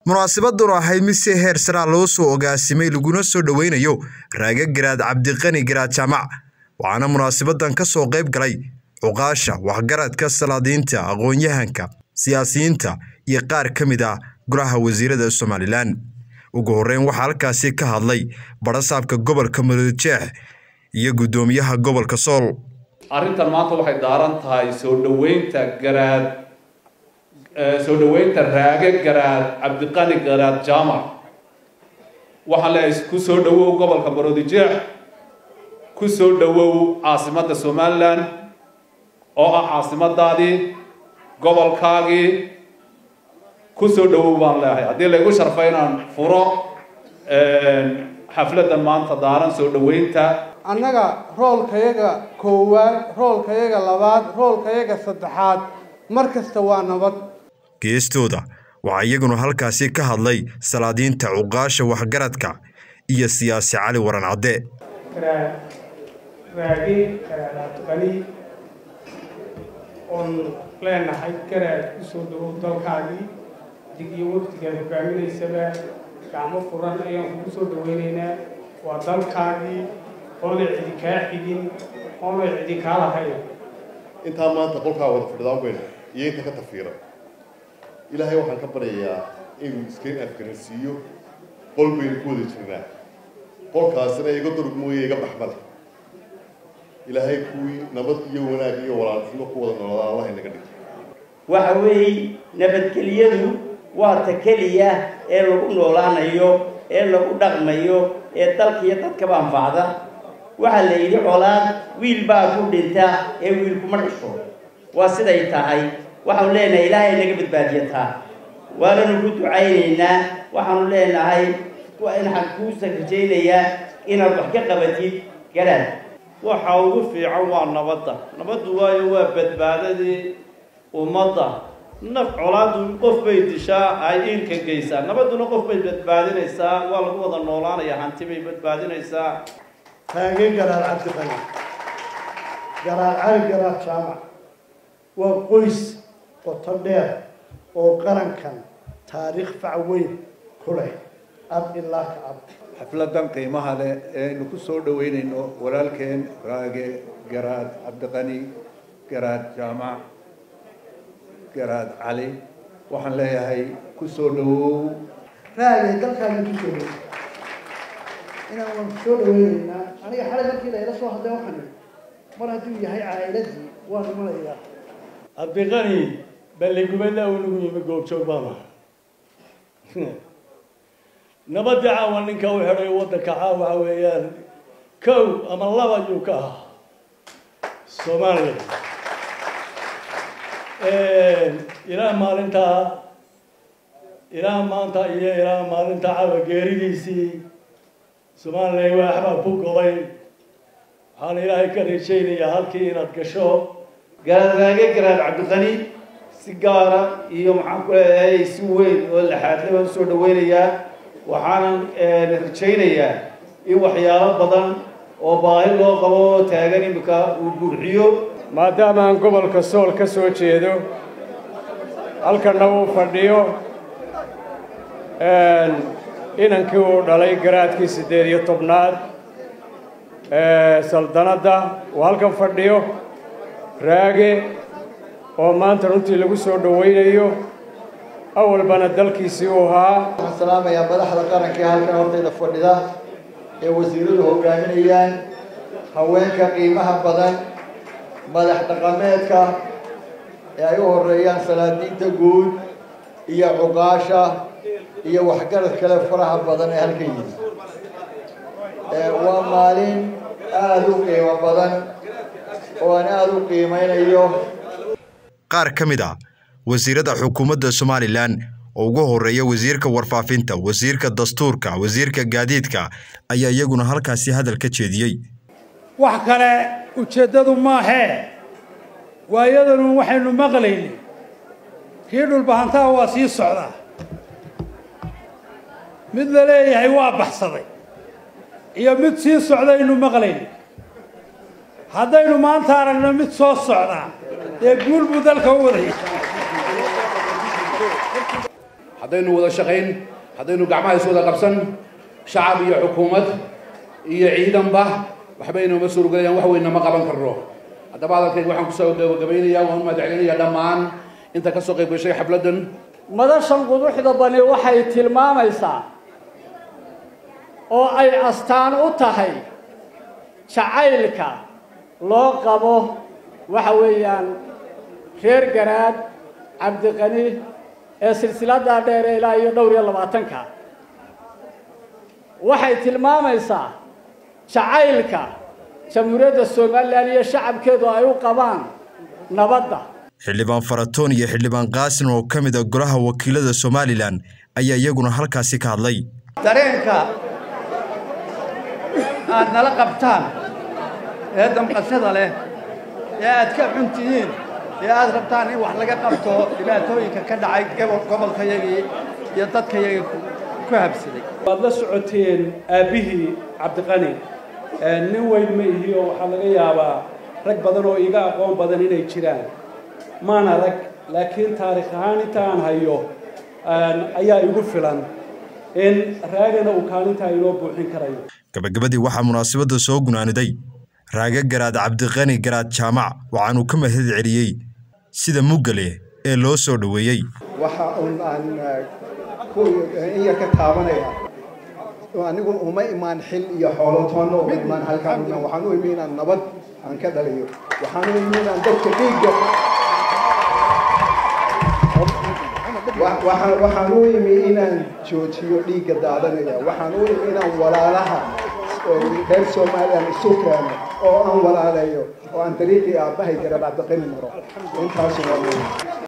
munaasabadanu ahayd mid si heer saraa loo soo ogaasimay laguna soo dhoweynayo raaga garaad cabdiqani garaad jaamac waxaana munaasabadan ka soo qayb galay cuqaasha waxgaradka salaadiinta aqoon-yahanka siyaasiyiinta iyo qaar ka mid ah golaha wasiirada somalilan ugu horreyn waxaa halkaasi ka hadlay barasaabka gobolka maroodijeex iyo guddoomiyaha gobolka sool arrintan maanta waxay daaran tahay soo dhoweynta garaad soo dhoweynta raage garaad cabdiqani garaad jaamac waxaan leeyahay ku soo dhowow gobolka maroodijeex ku soo dhowow caasimadda somalilan oo ah caasimadaadii gobolkaagii ku soo dhowow baan leeyahay haddii laygu sharfay inaan furo xafladdan maanta daaran soo dhoweynta annaga roolkayaga koowaad roolkayaga labaad roolkayaga saddexaad mar kasta waa nabad geestooda waxaa iyaguna halkaasi ka hadlay salaadiinta cuqaasha waxgaradka iyo siyaasi cali waran cadde raagi garaadqani oon leenahay garaad kusoo dhawow dalkaagii dig iyo waqtigaad hogaaminaysaba gacmo furan ayaan kugu soo dhaweynaynaa waa dalkaagii oonay cidi kaa xigin oonay cidi kaa lahayn intaa maanta qolkaa wada fadhidaan weyn iyo inta ka tafiira ilaahay waxaan ka baryayaa inuu iskaga afgaransiiyo qol baynu ku wada jirnaa qolkaasina iga durug mooye iga baxmale ilaahay kuwii nabad iyo wanaag iyo walaalnimo ku wada noolada allah inaga dhigo waxa weeye nabadgelyadu waa ta keliya ee lagu noolaanayo ee lagu dhaqmayo ee dalkiiyo dadkaba anfacda waxaa la yidhi colaad wiil baa ku dhinta ee wiilkuma dhasho waa siday tahay waxaanu leenahay ilaahay naga badbaadiyataa waananu ku ducaynaynaa waxaanu leenahay waxaan kuusa rajaynayaa inaad wax ka qabatid garaad waxa ugu fiican waa nabadda nabaddu waayo waa badbaadadii ummadda naf colaadu qof bay dishaa ay iilka geysaa nabadduna qof bay badbaadinaysaa waa lagu wada noolaanaya hanti bay badbaadinaysaa taage garaad cabdiqani garaad cali garaad jaamac waa qoys qoto dheer oo qarankan taariikh fac weyn ku leh ab ilaa ka ab xafladan qiimaha leh eaynu ku soo dhoweynayno walaalkeen raage garaad cabdiqani garaad jaamac garaad cali waxaan leeyahay ku soo dhowow raage dalkaagi ku soo dhow inaan waan ku soo dhaweynaynaa aniga xalay markii la ila soo hadlay waxaan mar hadduu yahay caa'iladii waan imanayaa cabdiqani balligubadla uu nagu yimi goobjoog baan aha nabadii caawa ninka u xidhay waddanka caawa waxa weeyaan kow ama laba ayuu ka ahaa soomaaliya ilaa maalintaa ilaa maanta iyo ilaa maalinta caawa geeridiisii somalilan waaxbaa ku goday waxaan ilaahay ka rajaynayaa halkii inaad gasho garaadgaage garaad cabdiqani si gaara iyo maxaan ku leeyahay si weyn oo laxaadle baan usoo dhaweynayaa waxaanan rajaynayaa in waxyaalo badan oo baahi loo qabo oo taagan imika uu buuxiyo maadaama aan gobolka sool ka soo jeedo halkanna uu fadhiyo inankii uu dhalay garaadkii siddeed iyo tobnaad saldanadda uu halkan fadhiyo raage oo maanta runtii lagu soo dhowaynayo awalbana dalkiisii uu ahaa waxaan salaamayaa madaxda qaranka ee halkan hortayda fadhida ee wasiiradu hogaaminayaan haweenka qiimaha badan madax dhaqameedka ee ay u horeeyaan salaadiinta guud iyo cuqaasha iyo waxgarad kale faraha badan ee halkan yimi waa maalin aada u qiimo badan oo aan aada u qiimeynayo qaar ka mid ah wasiirada xukuumadda somalilan oo ugu horeeya wasiirka warfaafinta wasiirka dastuurka wasiirka gaadiidka ayaa iyaguna halkaasi hadal ka jeediyey wax kale ujeeddadu maahee waayadanu waxaynu maqlaynay kii dhulbahantaha waa sii socdaa mid la leeyahay waa baxsaday iyo mid sii socdaynu maqlaynay haddaynu maanta aragno mid soo socdaa dee guul buu dalka u wadaya haddaynu wada shaqayn haddaynu gacmaha is wada qabsan shacab iyo xukuumad iyo ciidanba waxba inoma suurogelayaan wax weynna ma qaban karno haddaba hadalkayga waxaan kusoo gabagabaynayaa waan u mahadcelinayaa dhammaan inta ka soo qayb gashay xafladdan madashan quduxda bani waxay tilmaamaysaa oo ay astaan u tahay jacaylka loo qabo waxa weeyaan reer garaad cabdiqani ee silsiladdaa dheer ee ilaa iyo dhowr iyo labaatanka waxay tilmaamaysaa jacaylka jamhuuriyadda somalilan iyo shacabkeedu ay u qabaan nabadda xildhibaan faratoon iyo xildhibaan qaasin oo ka mid a golaha wakiilada somalilan ayaa iyaguna halkaasi ka hadlay dareenka aad nala qabtaan ee damqashada leh ee aad ka xun tihiin ee aad rabtaan in wax laga qabto dhibaatooyinka ka dhacay gobolkayagii iyo dadkayagii ku habsaday waad la socoteen aabbihii cabdiqani nin weyn ma ihi oo waxaa laga yaabaa rag badan oo iga aqoon badan inay jiraan maan arag laakiin taarikh ahaan inta aan hayo ayaa igu filan in raagana uu kaalintaa inoo buuxin karayo gabagabadii waxaa munaasabadda soo gunaaniday raaga garaad cabdiqani garaad jaamac waxaanuu ka mahad celiyey sida muggale ee loo soo dhoweeyey waxa uun aan iya ka taabanaya anigu uma imaan xil iyo xoolo toonna uma imaan halkaan imaan waxaan u imi inaan nabad aan ka dhaliyo waxaan u imi inaan dadka dhiigga waxaan u imi inaan joojiyo dhiigga daadanaya waxaan u imi inaan walaalaha reer somalilan isu keeno oo aan walaalayo oo aan dariiqii aabbahay garab cabdiqani maro intaasu waa